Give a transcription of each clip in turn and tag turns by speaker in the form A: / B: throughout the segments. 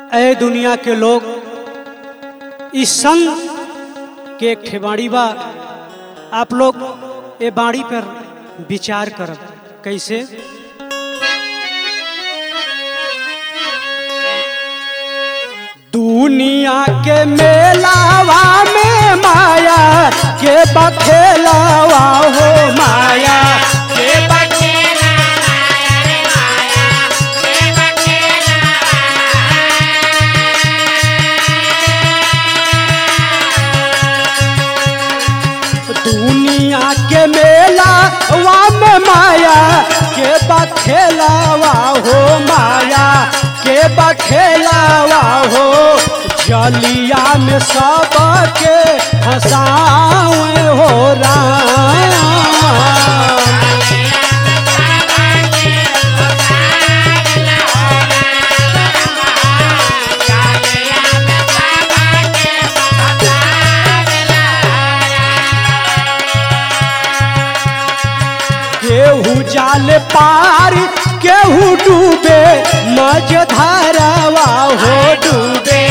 A: ए दुनिया के लोग इस संग के एक ठे बाड़ी बा आप लोग ए बाड़ी पर विचार करब कैसे दुनिया के मेलावा में माया के बखेलावा हो माया के दुनिया के मेला वा में माया के बखेलावा हो माया के बखेलावा हो जलिया में सब के हंसावे हो राम केहू जाल पार केहू डूबे मज धारावा हो डूबे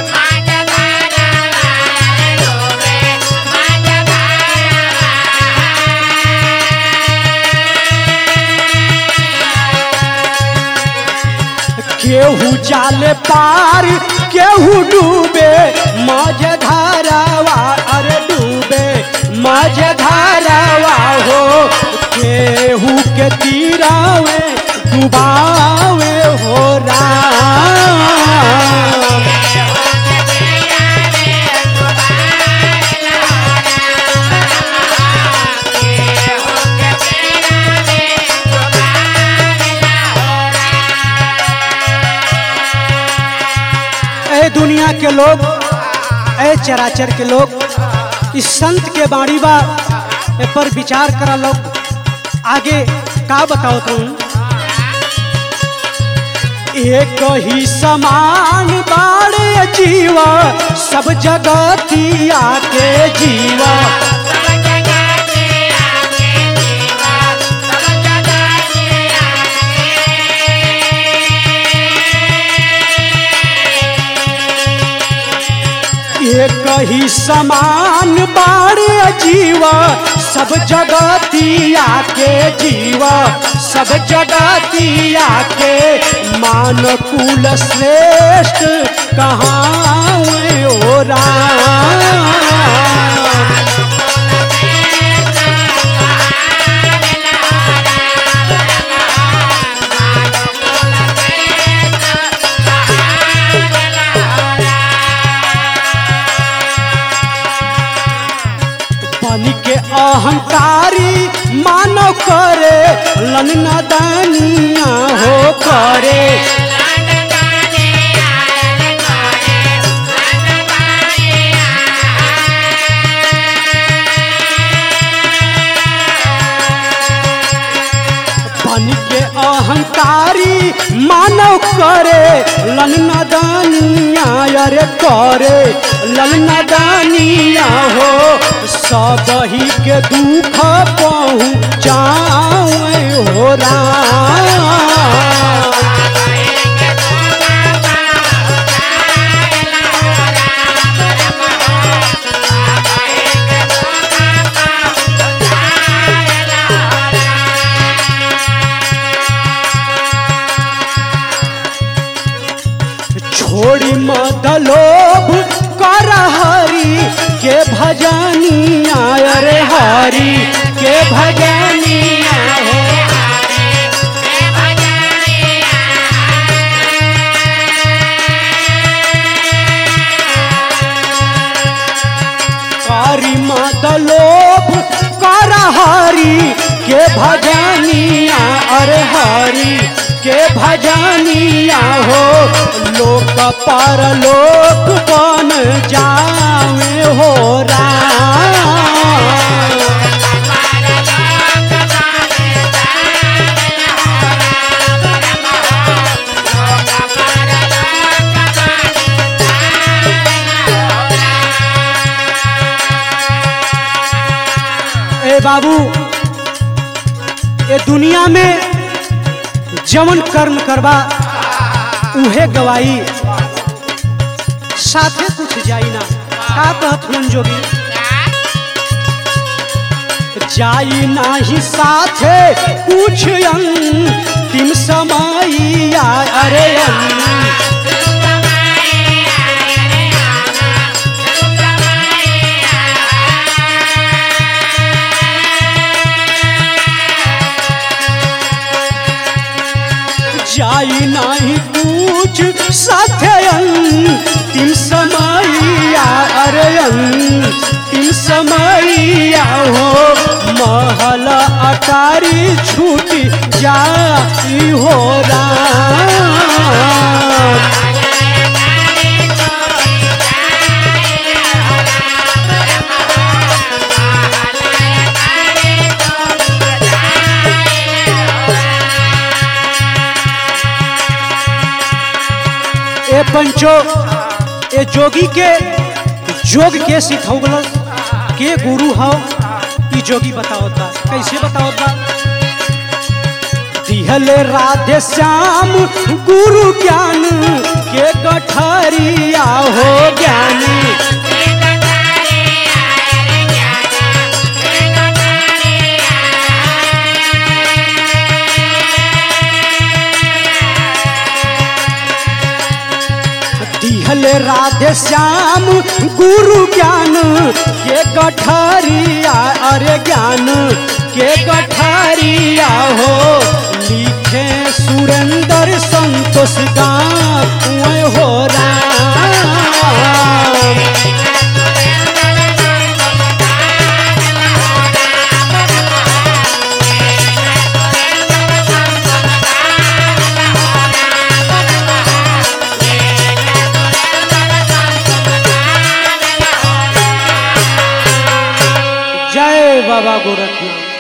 A: केहू जाल पार केहू डूबे मज धारावा अरे डूबे मज धारावा हो केहू के तीरावे डुबावे हो राम ए दुनिया के लोग ए चराचर के लोग इस संत के बाणी बा ए पर विचार करा लोग आगे का बताओ तुम एक ही समान बाड़े जीवा सब जगतिया के जीवा एक ही समान बाड़े जीवा सब जगतिया के जीवा सब जगतिया के मान कुल श्रेष्ठ कहाँ ओ राम पानी के अहंकारी मानव करे ललना दानिया हो करे पानी के अहंकारी मानव करे ललना दानिया अरे करे ललना दानिया हो सब ही के दुख पहुँचावे हो राम छोड़ी मत लोभ कर हरी के भजनिया अरे हरी के भजनिया हो हरी मत लोभ कर हरी के भजनिया अरे हरी के भजनिया हो लोक पर लोक बन जावे हो राम ए बाबू ये दुनिया में जवन कर्म करबा उहे गवाई साथे कुछ जाई ना का कहत हुन जोगी जाई नाही साथे कुछ अंतिम समैया अरे अन जाई नाही कुछ साथे अंतिम समैया अरे अंतिम समैया हो महल अटारी छूटी जाई हो राम ए पंचो ए जोगी के जोग के सिखौलस के गुरु हो ई जोगी बतावता कैसे बतावता दिहले राधे श्याम गुरु ज्ञान के कठरिया हो ज्ञानी दिहले राधे श्याम गुरु ज्ञान के गठरिया अरे ज्ञान के गठरिया हो लिखे सुरेंद्र संतोष गाँव हो राम जय बाबा गोरखनाथ